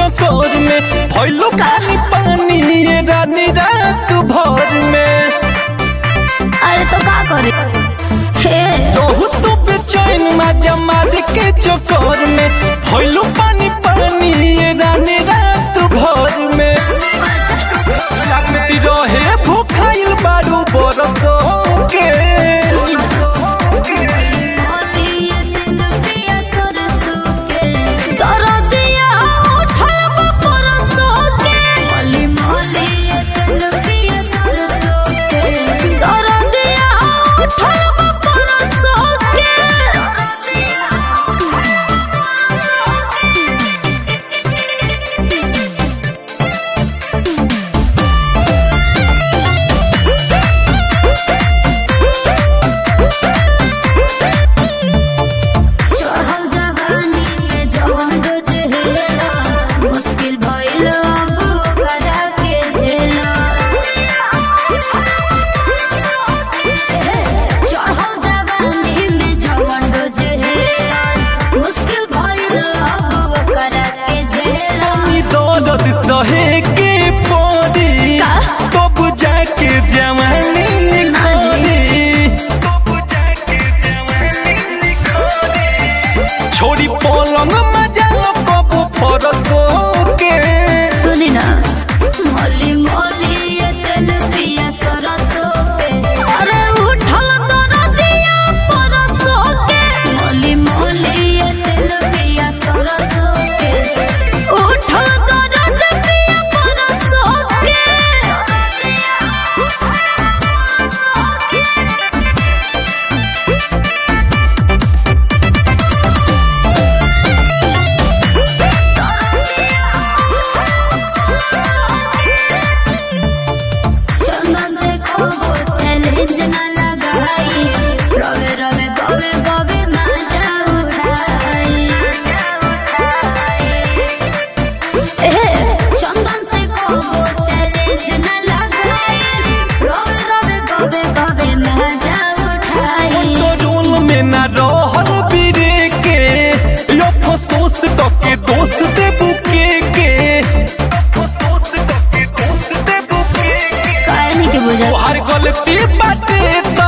चकोर में भइलो पानी पानी ये रानी रात भर में अरे तो का करे हे रहू तू बेचैन माजा मार के चकोर में भइलो पानी पानी ये रानी रात भर में लगती रहे भूखाइल बारू बरसों के मुश्किल भइल अब करा के झेला चढ़ल जवानी में जवन डोजेला मुश्किल भइल अब करा के झेला ई दर्द सहे के पड़ी का? तब जाके जवानी निखरी छोड़ी पलंग मजा कबू फरसो के सुनी ना मोली मोली ये तेल पिया सरसों के अरे उठल दरदिया परसों के मोली मोली ये तेल पिया सरसों के उठल दरद पिया परसों के चंदन से खोबो चैलेंज न लगाई रवे रवे गवे गवे मजा उड़ाई ए चंदन से खोबो चैलेंज न लगाई रवे रवे गवे गवे मजा उठाई रोल में ना रहल बिरे के यो फसोस तो के दोस्त दे बुके के काहे नहीं के बुझा तोहार गलती बाटे त